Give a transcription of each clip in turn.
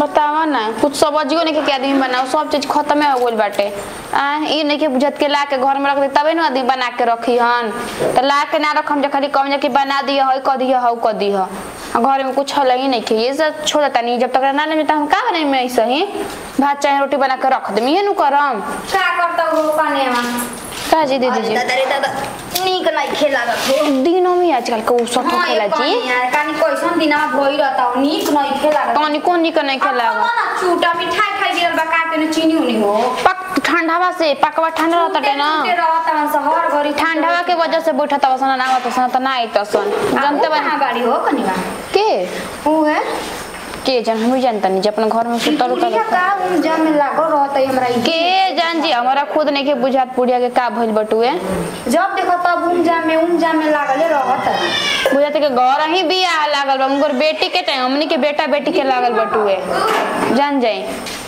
बतावा ना कुछ सब्जियो नहीं के आदमी बनाओ सब चीज खत्म हो गइल बाटे आ ई नहीं के बुझत के ला के घर में रख दे तबे ना आदमी बना के रखी हन त ला के ना रखम जे खाली कम जे कि बना दिया है क दिया हौ क दिया घर में कुछ हल ही नहीं के ये सब छोड़ देता नहीं जब तक ना ले हम का बनाई में ऐसे ही भात चाहे रोटी बना के रख दमी नु करम का करता हो कने में का जी दीदी जी दादा रे दादा नीक नहीं खेला हो दिनों में आजकल के उ सब हाँ, खेला ये जी कहानी यार कहानी कैसन दिनमा भई रहता हो नीक नहीं खेला कौन कौन निक नहीं खेला ना चूटा मिठाई खाई गिरल बा का के चीनी उनी हो पक ठंडावा से पकवा ठंडा रहता टे ना टूटे रहता मन से हर घड़ी ठंडावा के वजह से बैठा तब सन ना आवत सन त ना आई सन जानते बा कहां गाड़ी हो कनिवा के ऊ है के जान हम जानता नहीं जे अपना घर में सुतल उतल पुड़िया का उन जम में लागो रहता है हमरा ई के जान जी हमारा खुद नहीं के बुझात पुड़िया के का भइल बटुए जब देखो तब उन जाम में उन जाम में लागले रहत बुझाते के घर ही बियाह लागल बा उनकर बेटी के टाइम हमनी के बेटा बेटी के लागल बटुए जान जाई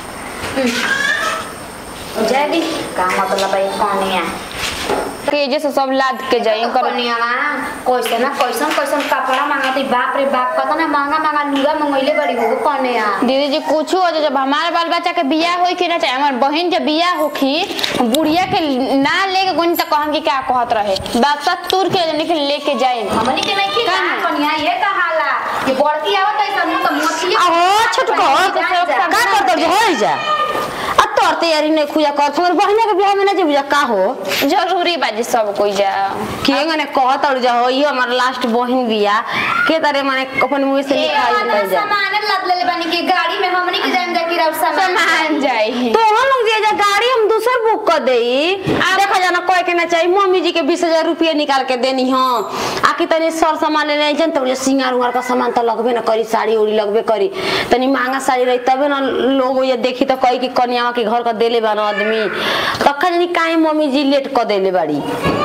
जय भी का मतलब है कनिया के जैसे सब लाद के जाई कर कनिया कैसे ना कैसन कैसन कपड़ा मांगती बाप रे बाप कतना ना महंगा महंगा लुगा मंगैले बड़ी हो कनिया दीदी जी कुछ हो जाए जब हमारे बाल बच्चा के बियाह होई कि ना चाहे हमार बहन जब बियाह होखी बुढ़िया के ना लेके गुन तक कहम कि क्या कहत रहे बाप तुर के लेकिन लेके जाए हमनी के नहीं खिला का? कनिया ये कहाला ये बड़की आवत है सब तो मोतिया आहो छोटको का करत हो जा आ तोर तैयारी नहीं खुया कर तुम्हारे बहने के बियाह में ना जे बुझा का हो जरूरी बाजी सब कोई जा के ने कहत और जा हो ये हमार लास्ट बहन बिया के तारे माने अपन मुंह से निकाल निकल जा सामान लद ले बनी के गाड़ी में हमनी के जाम जाके रह सामान सामान जाई तो हम लोग दिया जा गाड़ी हम दूसर बुक कर देई देखा जाना कोई के ना चाहिए मम्मी जी के बीस हजार रुपया निकाल के देनी हो आखिर तनी सर सामान ले जन तो बोले सिंगार उंगार का सामान तो लगबे ना करी साड़ी उड़ी लगबे करी तनी महंगा साड़ी रही तबे ना लोग ये देखी तो कही कि कन्यावा के घर का देले बा ना आदमी तखा जानी काहे मम्मी जी लेट कर देले बाड़ी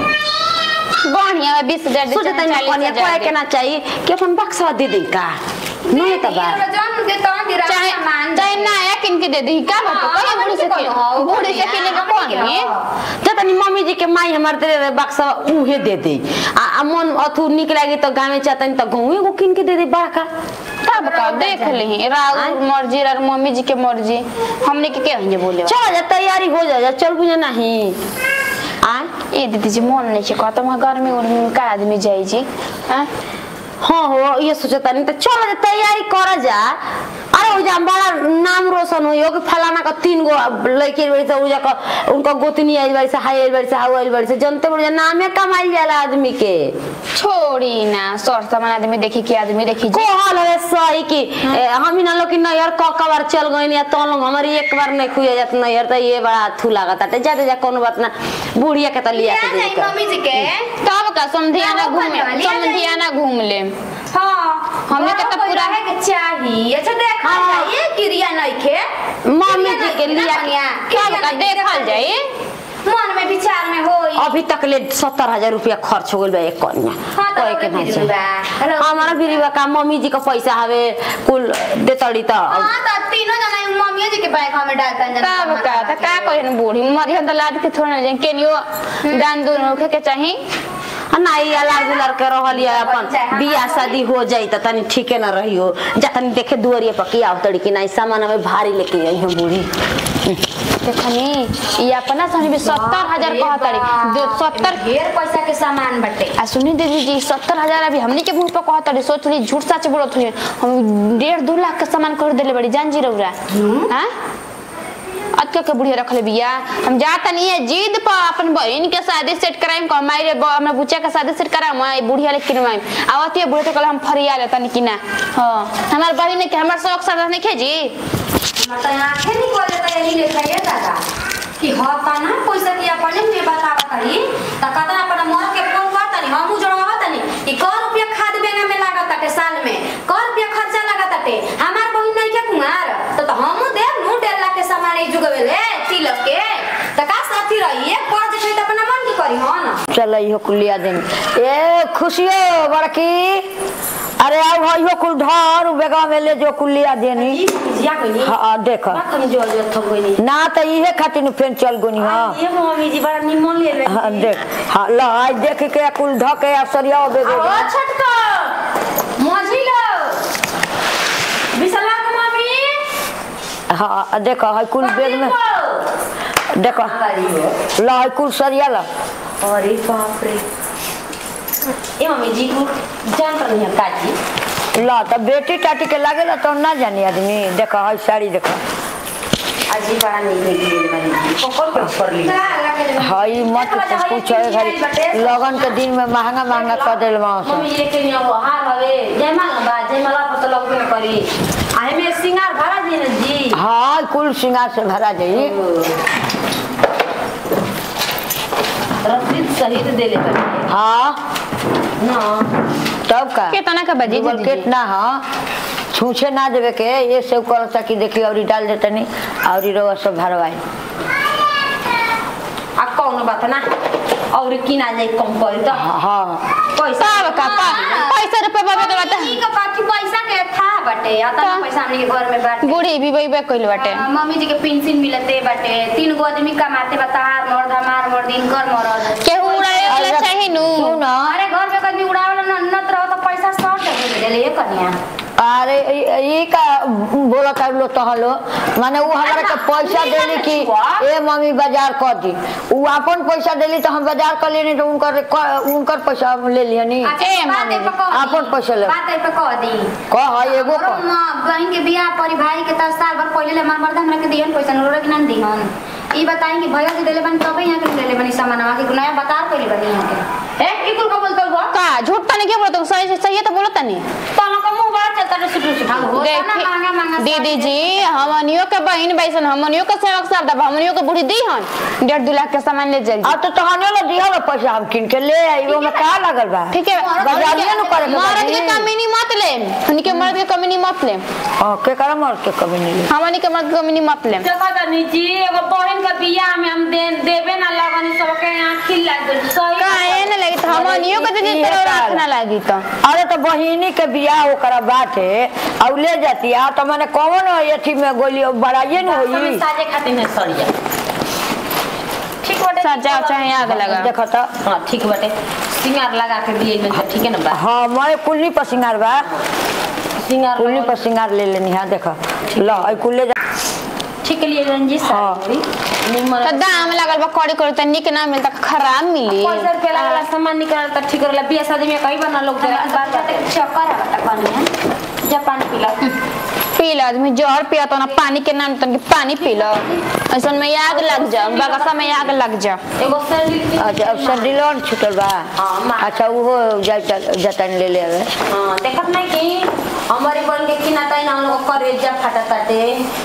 बढ़िया है बीस हजार सोचे तनी कन्या कोई के ना चाहिए कि अपन बक्सा दे दे का नहीं तबा जान के तो दिरा चाहे सामान चाहे नया किन के दे दी का बात हाँ, कोई बूढ़ी से हमनी के कौन हो, बूढ़ी से कौन किने का है? कौन हमनी के है हो। जब तनी मम्मी जी के माई हमार दे रहे बक्सा उहे दे दे आ, आ मन अथु निक लागी तो गाँव में चाहतनी तो गाँव एगो किन के दे दे बड़का तब का देख ली राहुल मर्जी और मम्मी जी के मर्जी हमने के के हंजे बोले चल जा तैयारी हो जा जा चल बुझे नहीं आ ए दीदी जी मन नहीं छे कहता वहाँ गर्मी उर्मी में का आदमी जाई जी हाँ हाँ हो ये सोचता नहीं तो चल जा तैयारी कर जा अरे उजा बड़ा नाम रोशन हो कि फलाना का तीन गो लड़के बड़ी से उजा का उनका गोतनी आई बड़ी से हाई आई बड़ी से हाउ आई बड़ी से जनते बड़ी से नामे कमाई जाला आदमी के छोड़ी ना सर सामान आदमी देखी के आदमी देखी जी कोहल है सही कि ए, हम ही ना लोग कि नैहर क क बार चल गए या तो लोग हमारी एक बार नहीं खुया जात नैहर तो ये बड़ा अथू लागत है जाते जा कोनो बात ना बुढ़िया के तो लिया के दे जाई कर मम्मी जी के तब का समधियाना हाँ, घूम घूमने वाली आ जाई। समधियाना घूम ले हां हमने के तो पूरा- है के चाहिए अच्छा देखा हाँ। जाइए क्रिया नहीं के मम्मी जी के लिया तब का देखल जाई मन में विचार में होई अभी तक ले सत्तर हजार रुपया खर्च हो गइल बा एक कन्या हाँ, तो कोई के हमरे नहीं भिरी बा। चाहिए। हमारा भी बा का मम्मी जी का पैसा हवे कुल देतड़ी तो हां तो तीनों जना मम्मी जी के बैंक में डालता है तब का त का कहिन बूढ़ी मरी हम त लाद के थोड़ा जाए केनियो दान दून होखे के चाही आ नहीं अलार गुलार के रहल या अपन बियाह शादी हो जाई त तनी ठीके न रहियो जा तनी देखे दुआरिया पर की आवतड़ी कि नहीं सामान हमें भारी लेके आई हम बूढ़ी देखनी ये अपना सनी भी सत्तर हजार कहतरी दो सत्तर ढेर पैसा के सामान बटे आ सुनी दीदी जी सत्तर हजार अभी हमनी के मुंह पर कहतरी सोच ली झूठ सच बोलत हुई हम डेढ़ दो लाख के सामान कर देले बड़ी जान जी रौरा हाँ अतके के बुढ़िया रखले बिया हम जाता नहीं है जिद पर अपन बहन के शादी सेट कराइम को हमारे ब- हमरा बुच्चा के शादी सेट कराम मैं बुढ़िया लेके किनवाइम आवती है बुढ़े तो कल हम फरिया लेता नहीं कि ना हाँ हमार बहन के हमार शौक सादा नहीं खेजी मत आंखें निकल जाता यही लेखा ये दादा कि ह तना पैसा की अपने में बतावा तनी त कतना अपन मर के फोन करतनी हम जोड़वा तनी कि क रुपया खाद बेना में लागत ताटे साल में क रुपया खर्चा लागत ताटे हमार बहिन नहीं के कुमार तो तो हम देव नु डेढ़ लाख के सामान ए जुगवे ले तिलक के त का साथी रही एक पर जे त अपना मन की करी ह न चल इहो कुलिया दिन ए खुशियो बड़की अरे आओ इहो कुल ढार बेगा में ले जो कुलिया देनी ई जिया कोनी हाँ देख हम जो जो थम कोनी ना तो इहे खातिर नु फेन चल गोनी हाँ ये मम्मी जी बड़ा निमन ले ले हाँ, देख हाँ ला आज देख के कुल ढके असरिया बेगे ओ छटका मझिलो बिसला के मम्मी हाँ देखो है कुल बैग में देखो ला है कुल सरिया ला अरे बाप रे ए मम्मी जी को जान पर नहीं काजी ला तब बेटी टाटी के लागेला तो ना जानी आदमी देखो है साड़ी देखो अजी बड़ा नहीं लगी ये वाली पकड़ कर कर ली हई मत पूछो ए घड़ी लगन के दिन में महंगा महंगा कर दिल मौसम मम्मी ये के नहीं वो हार हवे जयमाल बा जयमाला पर तो लगबे न करी आहे में सिंगार भरा दी न जी हाँ कुल सिंगार से भरा जाई रसीद सहित दे ले बनी हाँ ना तब का कितना का बजी डबल दीदी? केट ना हाँ छूछे ना देवे के ये सब करता कि देखी और डाल देते नहीं और रवा सब भरवाई आ कौन बात ना और की ना जाए कम करी तो हाँ पैसा सब का पा- पैसा रुपया बाबे के बात ई का बाकी पैसा के था बटे आता का? पैसा हमनी के घर में बाटे बूढ़ी भी वही बे कइल बाटे हाँ, मम्मी जी के पेंशन मिलते बाटे तीन गो आदमी कमाते बता मर्द हमार मर्द इनकर मर्द केहू उड़ाए वाला चाही नु सुन अरे घर में कभी उड़ावल न नत रहो तो पैसा शॉर्ट दे देले ये कन्या अरे ई- ई का बोला कर लो तो हलो माने वो हमारा के पैसा देली कि ए मम्मी बाजार कर दी वो अपन पैसा देली तो हम बाजार कर लेनी तो उनकर उनकर पैसा ले लिया नी अच्छा ए, बात मम्मी ए पे कह दी। आपन पैसा ले। बात ए पे कह दी कह है एगो हमरो कह माँ बहन के बियाह परी भाई के दस साल भर पहले ले हमार मर्द हमरा के दिहन पैसा नोरा के ना दिहन ई बताई कि भैया के देले बनी तबे यहाँ के लेले बनी सामानवा के नया बता कइले बनी यहाँ के ए की कुल का बोलतो गो का झूठ तनी के बोलत सही से सही है तो बोलत तनी तनो का मुंह बड़ा चलता रे सुटू सुटू हाँ, होता ना महंगा महंगा देखी साड़ी दीदी जी हमनियो के बहन बैसन हमनियो के सेवक सब दब हमनियो के बूढ़ी दी हन डेढ़ दू लाख के सामान ले जल्दी अब तो तहने ला दिया ला पैसा हम किन के ले आई वो में का लगल बा ठीक है बाजारिए नु करे के मर्द बाजी। के कमी नहीं मत ले हमनी के मर्द के कमी नहीं मत ले हां के कर मर के कभी नहीं ले हमनी के मर्द के कमी नहीं मत ले देखो तनी जी एगो बहन का बियाह में हम दे देबे ना लगनी सबके आंखी लाग गइल सही काहे न लगी तो हमनियो के दीदी इहे तेरे काल। रात ना लगी तो अरे तो बहिनी के बियाह ओकरा बाटे और ले जाती आ तो मैंने कौन अथी में गोली बड़ाइए न सब होई साजे खातिर है सड़िया ठीक बाटे सजाओ चाहे आग लगा देखो तो हां ठीक बाटे सिंगार लगा के दिए में तो ठीक है ना बा हाँ मैं कुल्ली पर सिंगार बा सिंगार कुल्ली पर सिंगार ले लेनी है देखो लो आई कुल्ले जा ठीक लिए रंजीत हाँ। साड़ी निमन तो दाम लगल बा कड़ी कड़ी तो निक ना मिलता खराब मिली पैसा रुपया वाला सामान निकाल त ठीक रहला बियाह शादी में कहीं बना लोग जाए बात बात चक्कर आवता कन्या जा पानी पिला पी लो आदमी जहर पिया तो ना पानी के नाम तन के पानी पी लो ऐसा में आग लग जा बगसा में आग लग जा एगो सैंडल अच्छा अब सैंडिलोन छूटल बा हाँ, मा- अच्छा वो जाता जतन ले ले आवे हां देखत नहीं कि हमारी बहन के किना ताई ना हम लोग करेजा फाटा ताटे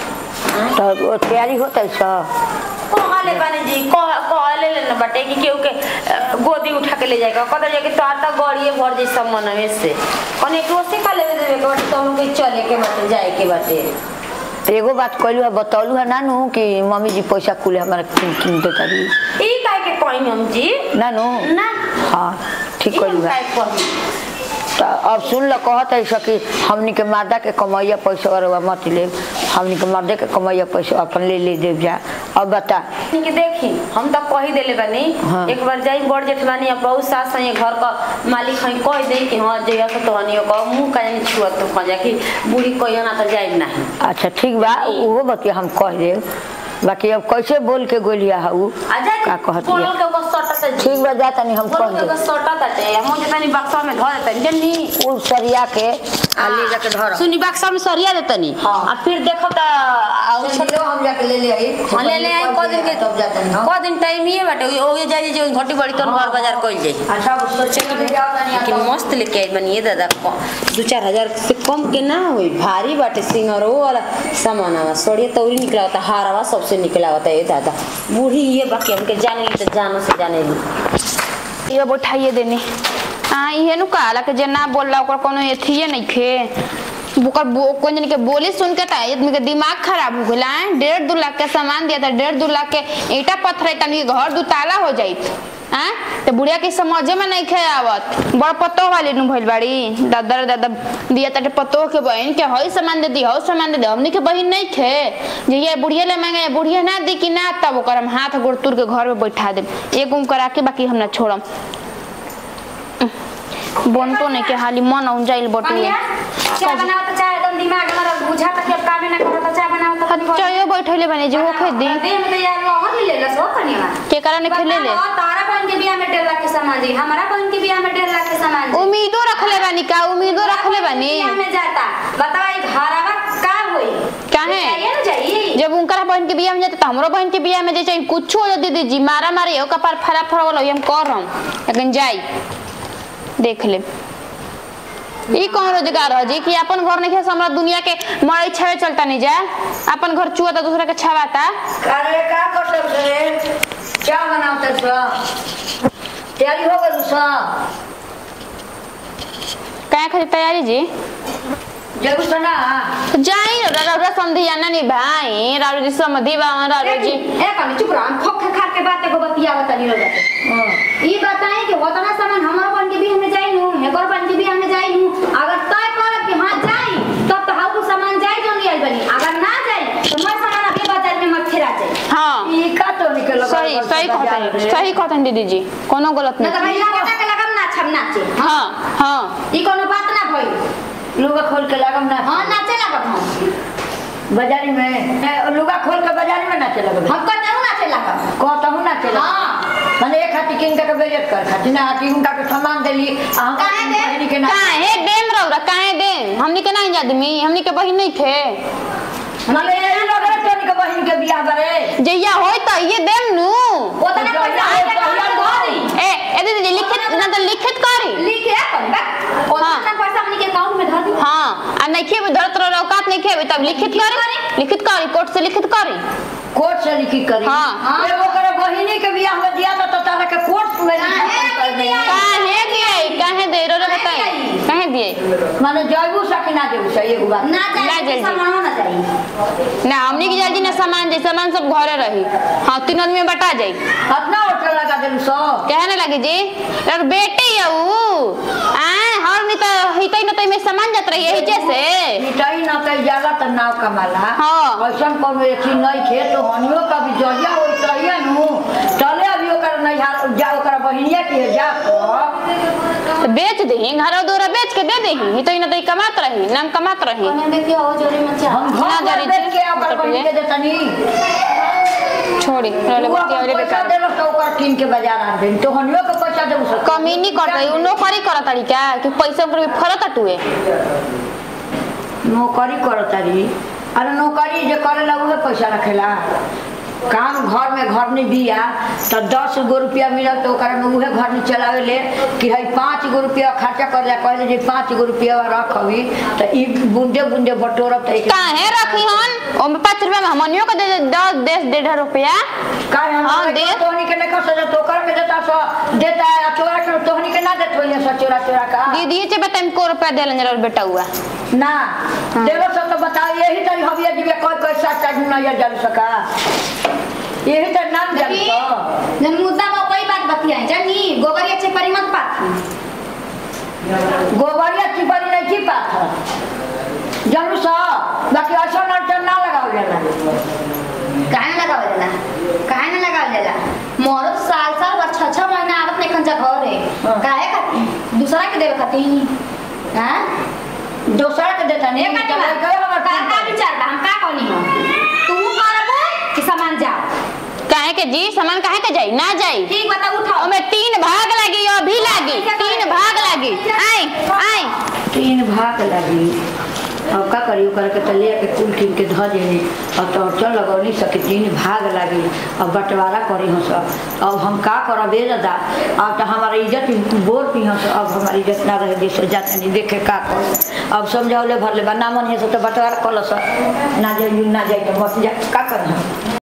तो वो तैयारी होता है सब कहले बानी जी कह कहले ले न बटे कि केहू के अ, गोदी उठा के ले जाएगा कदर जाके तो आता गड़िए भर जाई सब मनवे से कने एक रोसी का लेवे देवे के बाटे तो हम के चले के बाटे जाए के बाटे एगो बात कहलू है बतौलू है नानू कि मम्मी जी पैसा कुल हमारा किन किन देता रही ई काहे के कहीं हम जी नानू ना हाँ ठीक ई हम कहलू है काहे कहीं तो अब सुन ल कहत है सकी हमनी के मादा के कमैया पैसा और मत ले हमनी के मर्दे के कमैया पैसा अपन ले ले देव जा अब बता कि देखी हम तो कही देले बानी हाँ। एक बार जाई बड़ जेठवानी अब बहुत सास है घर का मालिक है कह दे कि हाँ जइया से तोहनी का मुंह का जानी छुआ तो कह जा कि बूढ़ी कहियो ना तो जाई नहीं अच्छा ठीक बा उहो बतिया हम कह देव बाकी अब कैसे बोल के गोलिया हऊ आ जा का कहत कोल बिया? के को सटा से ठीक बा जा तनी हम कह कोल के देव को सटा ताटे हम जतनी बक्सा में धर देतनी जन्नी कुल सरिया के आ ले जाके धर सुनी बक्सा में सरिया देतनी हाँ। आ फिर देखो त आउ चलो हम जाके ले ले आई हाँ, ले ले आई को दिन के तब जातनी हम को दिन टाइम ही बाटे ओ ये जाई जो घटी बड़ी तो बार बाजार कइल जाई अच्छा सोचे कि ले जाओ तनी लेकिन मस्त लेके आई बनी ये दादा क- दू चार हजार से कम के ना हुई भारी बाटे सिंगरो वाला सामान सड़िए तौरी निकला होता हारवा सबसे निकला होता है ये दादा बूढ़ी ये बाकी हमके जाने ली तो जानो से जाने ली ये बैठाइए देने हाँ इहे नु कहला के जे ना बोलला ओकर कोनो एथिए नहीं खे ओकर बो कोन जन के बोली सुन के ता आदमी के दिमाग खराब हो गेला हैं डेढ़ दू लाख के सामान दिया था डेढ़ दू लाख के ईटा पत्थर तनी घर दू ताला हो जाई हैं तो बुढ़िया के समझे में नहीं खे आवत बड़ पत्तो वाली नु भइल बाड़ी दादा रे दादा दिया ताटे पत्तो के बहन के हई सामान दे दी हई सामान दे दे हमनी के बहन नहीं खे जे ये बुढ़िया ले मांगे बुढ़िया ना दी कि ना तब ओकर हम हाथ गोड़ तुर के घर में बैठा दे एक गुम करा के बाकी हम ना छोड़म बनतो नहीं के हाली मन औन जाइल बटुए कन्या चाय बनाओ तो चाय एकदम दिमाग हमारा बुझा तक अब कामे ना करो तो चाय बनाओ तो कभी चाय बैठले बने जे वो खेत दी देह में तो यार लोहन ले ले सो कनिया के कारण खेले ले बताओ, तारा बहन के बियाह में डेढ़ लाख के सामान जी हमारा बहन के बियाह में डेढ़ लाख के सामान जी उम्मीदों रखले बानी का उम्मीदों रखले बानी बियाह में जाता बताओ ई घरवा का होई काहे? जाइए ना जाइए जब उनकर बहन के बियाह में जाते तो हमरो बहन के बियाह में जे चाहे कुछ हो जा दीदी जी मारा मारे हो कपार फरा फरा वाला हम कर हम लेकिन जाई देख ले ई कौन रोजगार है जी कि अपन घर नहीं खेस हमरा दुनिया के मड़ई छावे चलता नहीं जा अपन घर चुआता दूसरा के छावाता अरे का करते रे क्या बनाते छ तैयारी हो गई सा कहाँ खातिर तैयारी जी जब सना तो जाई रा रा रा समधी आना नहीं भाई रारू जी समधी बा रारू जी ए कनी चुप रह खोख खा के बात को बतिया बतानी रो ई बताए कि होतना सामान हमारा बन के बियाह में जाई नु हेकर बन के बियाह में जाई नु अगर तय करब कि हां जाई तब तो हाउ को सामान जाई जो नहीं आई बनी अगर ना जाई तो मैं सामान अभी बाजार में मत फिरा जाई हाँ ई का तो निकल सही सही कहते सही कहते दीदी जी कोनो गलत ना तो नहीं भैया कटा के लगम ना छम नाचे हाँ हाँ ई कोनो बात ना भई लुगा खोल के लागम ना हां नाचे लगम हम बाजारी में ए, लुगा खोल के बाजारी में नाचे लगबे हम कहते नाचे लगम कहतहु नाचे लगबे हाँ। माने एक हाथी किन के बेजत कर खाती ना हाथी उनका के सामान देली आ हम काहे दे? बहिनी के ना काहे देम रौरा काहे देम हमनी के नहीं आदमी हमनी के बहिन नहीं थे माने यही लग रहा तोनी के बहिन के बियाह बारे जैया होय त ये देम नु ओतना पैसा आए के घर धरी ए ए दीदी जी लिखित ना तो लिखित करी लिखे अपन बा ओतना पैसा हमनी के अकाउंट में धर दी हाँ आ नहीं खेबे धरत रहो औकात नहीं खेबे तब लिखित करी लिखित करी कोर्ट से लिखित करी कोर्ट से लिखी करी हाँ। हाँ एगो करे बहिनी के बियाह में दिया था तो तारा के कोर्ट में लिखी कर दे काहे दिए काहे दे रो रो बताई काहे दिए माने जयबू सकी ना देबू सही एगो बात ना ना जाए जल्दी। सामान ना जाए ना हमनी की जल्दी ना सामान जाई सामान सब घरे रही हाँ तीन आदमी में बटा जाई अपना होटल लगा देलू सो कहने लगे जी और बेटी है ऊ आ हर नहीं तो हितई न तई में सामान जात रही है जैसे मिटाई ना कई जाला त नाव कमाला हाँ। ऐसन कोनो एथी नहीं खे तो हनियो का भी जरिया होई चाहिए नु चले अभी ओकर नहीं हाल जा ओकर बहिनिया के जा तो तो बेच दही घर दोरा बेच के दे दही हितई न तई कमात रही नाम कमात रही कने में के हो जोरी मत जा हम ना घर जरी पर बेच थी, के ओकर मतलब बहिनी ये। के देतनी छोड़ी रोले तू बत्ती अपन वाले पैसा बेकार देलो तो ओकर कीन के बाजार आन देन तो हनियो के पैसा देबू सो कमी नहीं कर रही उ नौकरी करत रही क्या कि पैसा पर भी फरत अटुए नौकरी करतारी अरे नौकरी जे करेला उहे पैसा रखेला काम घर में घर नहीं दिया तो दस गो रुपया मिलल तो ओकरा में उहे घर नहीं चलावे ले कि है पाँच गो रुपया खर्चा कर जा कहले जे पाँच गो रुपया रख अभी तो ई बूंदे बूंदे बटोरब तो एक काहे रखी हन ओ में पाँच रुपया में हमनियो के दे दे दस देश डेढ़ रुपया काहे हम हाँ, दे। तोहनी के नहीं कर सकते तो ओकरा के देता सो देता है आ चोरा के तोहनी के ना देत होइए सो चोरा चोरा का दीदी ये बताइम को रुपया देलन जरा बेटा हुआ ना देलो सब तो बताओ यही तरी हबिया जीवे कोई कोई साथ साथ नहीं जान सका यही तो नाम जान तो जन मुद्दा में कोई बात बतियाए जानी गोबर अच्छे परी मत पात गोबरिया चिपरी नहीं छी पात जानू सा बाकी ऐसा नर्चन ना लगाओ जाला काहे ना लगावल जाला काहे ना लगावल जाला मोर साल साल बर छह छह महीना आवत नहीं खंजा घर है हाँ। काहे खाती दूसरा के देवे खाती हां दूसरा के देता नहीं एक तो आदमी कहे हमर का का विचार बा हम का कहनी हो तू करबो कि सामान जा काहे के जी सामान काहे के जाई ना जाई ठीक बता उठाओ ओमे तीन भाग लगी अभी लागी तीन भाग लगी आई आई तीन भाग लगी अब का करी ओकर के तले के कुल कीन के ध देनी अब तो चल लगौली सके तीन भाग लगी अब बंटवारा करी हंस अब हम का करब ए दादा अब तो हमारा इज्जत बोल पी हंस अब हमारी इज्जत ना रहे जैसे जाते नहीं देखे का कर अब समझाओले भर ले बा ना मन है तो बंटवारा कल ना जाइए ना जाइए बस जा का करी हम